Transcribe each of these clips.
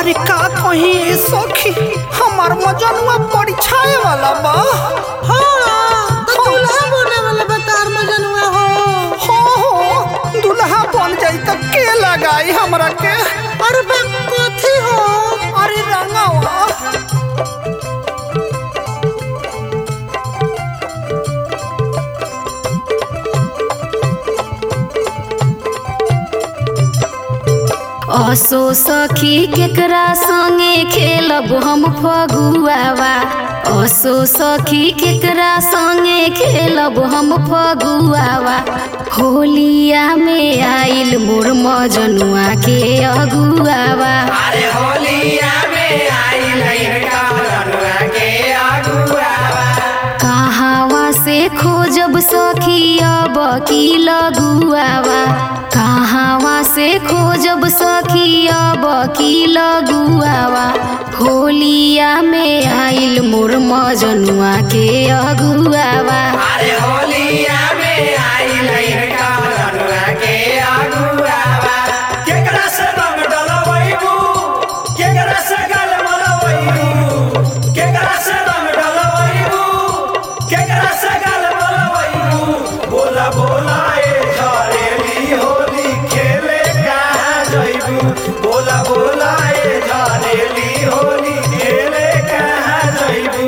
अरे का कहीं ए सखी हमार मजनुआ परीक्षाए वाला बा हाँ तो दूल्हा बने वाला बतार मजनुआ हो हो हो दुल्हा बन जाई त के लगाई हमरा के अरे बा कथी हो अरे रंगावा असो सखी केकरा संगे खेलब हम फगुआवा असो सखी केकरा संगे खेलब हम फगुआवा होलिया में आइल मोर मजनुआ के अगुआवा अरे होलिया में आई लइका रनुआ के अगुआवा कहावा से खोजब सखी अब की लगुआवा कहावा से खोजब सखी अब की लगुआवा होलिया में आइल मोर मजनुआ के अगुआवा अरे होलिया में आई लइका रनुआ के अगुआवा केकरा से रंग डलवैबू केकरा से गल मलवैबू केकरा से रंग डलवैबू केकरा से गल मलवैबू बोला बोला ए झरेली होली खेले कहाँ जइबू बोला बोला ए झरेली होली खेले कहाँ जइबू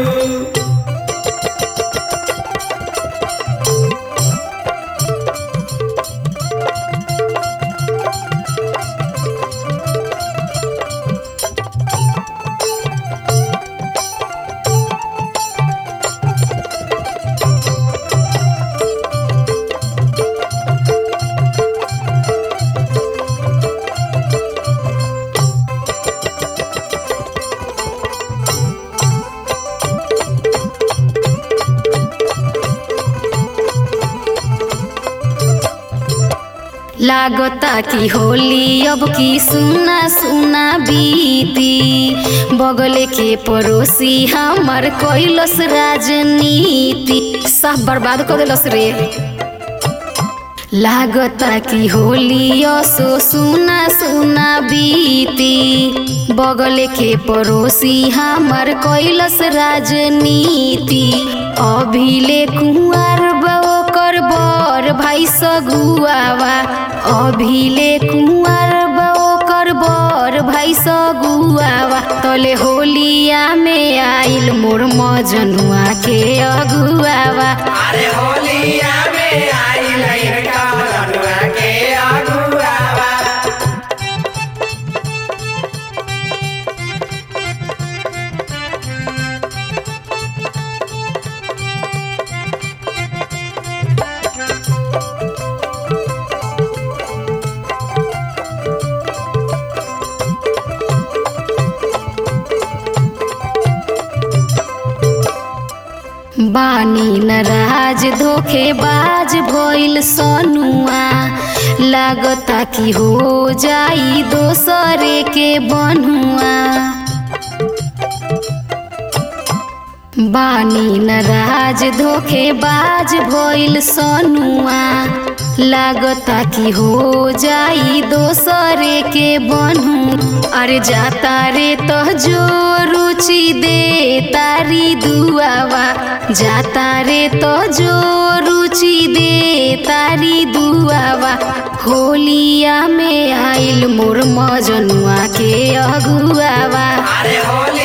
लागता कि होली अब की सुना सुना बीती बगले के पड़ोसी हमर कैलस राजनीति सब बर्बाद कर दिलस रे लागता कि होली असो सुना सुना बीती बगल के पड़ोसी हमर कैलस राजनीति अभिले कुंवर ओकर बर भाई सगुआवा अभिले कुंवर ओकर बर भाई सगुआवा तले होलिया में आइल मोर मजनुआ के अगुआवा अरे होलिया में आई लइका रनुआ के अगुआवा बानी नाराज धोखेबाज भइल सनुआ लागता कि हो जाई दोसरे के बनुआ बानी नाराज धोखेबाज भइल सनुआ लागता कि हो जाई दोसरे के बनू अरे जाता रे तो जो रुचि दे तारी दुआवा जाता रे तो जो रुचि दे तारी दुआवा होलिया में आइल मोर मजनुआ के अगुआवा अरे होली